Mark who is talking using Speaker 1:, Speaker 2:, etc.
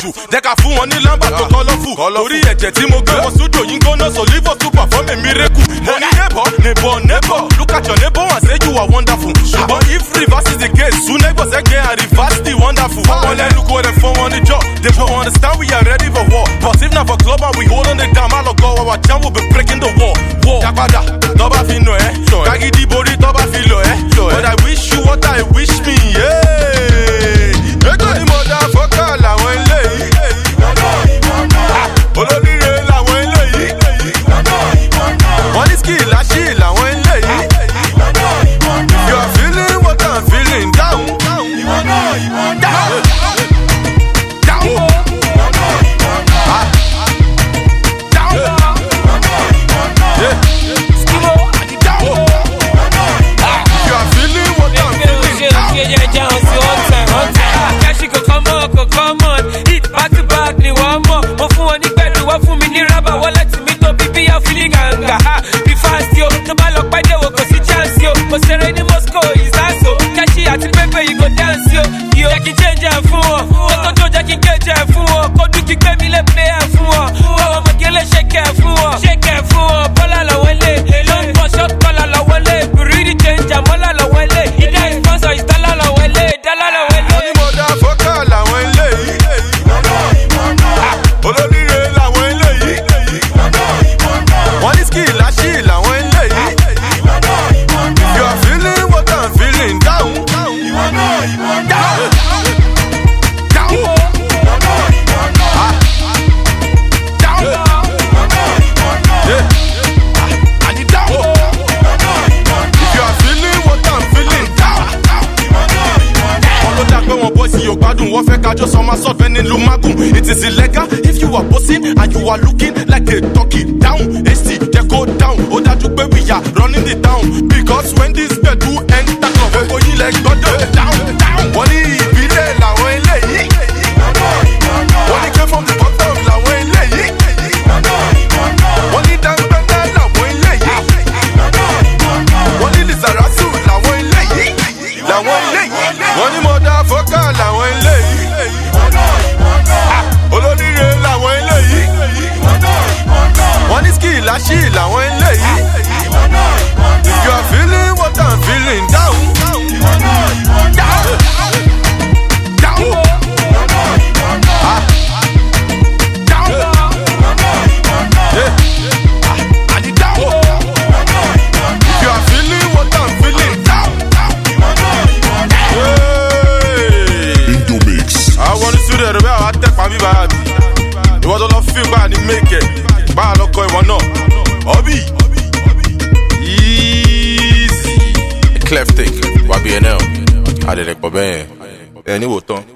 Speaker 1: jù jẹ́ ká fún wọn ní lámbà tó kọ́lọ́fù torí ẹ̀jẹ̀ tí mo gbé wọn sódò yín gbóná so live us to perform a miracle mo ní neighbor neighbor neighbor look at your neighbor and say you are wonderful ṣùgbọ́n if reverse is the case soon neighbor sẹ́gbẹ́ and reverse the wonderful wọn lẹ́nu kó rẹ̀ fún wọn ní jọ they won't understand we are ready for war but if na for club and we hold on the down má lọ gọ our jam will be breaking the wall wall jápadà tọ́ba fi nà ẹ́ kágídí borí tọ́ba fi lọ ẹ́ but I wish you what I wish me. Yeah. Ẹgbẹ́ ni mo dá fọ́kà làwọn eléyìí. Olóríire làwọn eléyìí. Wọ́n ní skill láṣì làwọn eléyìí. You are feeling what I'm feeling down. Down. Down. Ah. Down. Yeah. Down. You are feeling what I'm feeling down.
Speaker 2: Mo ṣeré ní Moscow, Isaso, Kẹ́ṣí àti Pépé yìí go dance yo. Yo, jẹ́ kí n change ẹ̀ fún wọn. Kó tó tó jẹ́ kí n kéjì ẹ̀ fún wọn. Kó dùn kí gbé mi lé play ẹ̀ fún wọn. Báwo ọmọ gẹ́lẹ́ ṣèkè ẹ̀ fún wọn. Ṣèkè ẹ̀ fún wọn. Bọ́lá lọ́wọ́ lé. Ló ń bọ̀ short collar lọ́wọ́ lé. Bùrìdì change àmọ́lá lọ́wọ́ lé. Ìdá ìsponsor ìdálá lọ́wọ́ lé. Ìdálá lọ́wọ́ lé.
Speaker 1: Wọ́n ní mo dá fọ́kà làwọn eléyìí. Olóríire làwọn eléyìí. Wọ́n ní skill láṣì làwọn eléyìí. You are feeling what I'm feeling down. Down. Down. Ah. Down. Yeah. Ah. And it down. If you are feeling what I'm feeling down. wọn ló dá pé wọn bọ́ sí yóò gbádùn wọ́n fẹ́ kájọ sọmọ sọ́fẹ́ nílùú magun it is illegal if you are bossing and you are looking like a turkey down st jẹ́ kó down ó dájú pé we are running the town because when this gbedu enter club gbogbo yín lẹ gbọ́dọ̀ down down wọ́n ní ìbílẹ̀ làwọn eléyìí wọ́n ní came from the bottom làwọn eléyìí wọ́n ní dangbẹ́dá làwọn eléyìí wọ́n ní lizarazu làwọn eléyìí làwọn eléyìí wọ́n ní mo dá fọ́kà làwọn eléyìí olóríire làwọn eléyìí wọ́n ní skill láṣì làwọn eléyìí if you are feeling what i'm feeling down down down ah down yeah ah and it down if you are feeling what i'm feeling down Hey.
Speaker 3: Indomix.
Speaker 1: àwọn onísúrẹ̀ rẹ̀ bẹ́ẹ̀ àwọn atẹ́pà bíbá àbí ìwọ́n tó lọ fi gbà ní mẹ́kẹ̀ bá a lọ kọ ìwọ náà ọbí easy.
Speaker 4: clef take wàbí ẹ náà àdẹ̀dẹ̀ pọ̀ bẹ́ẹ̀ ẹ níwò tán.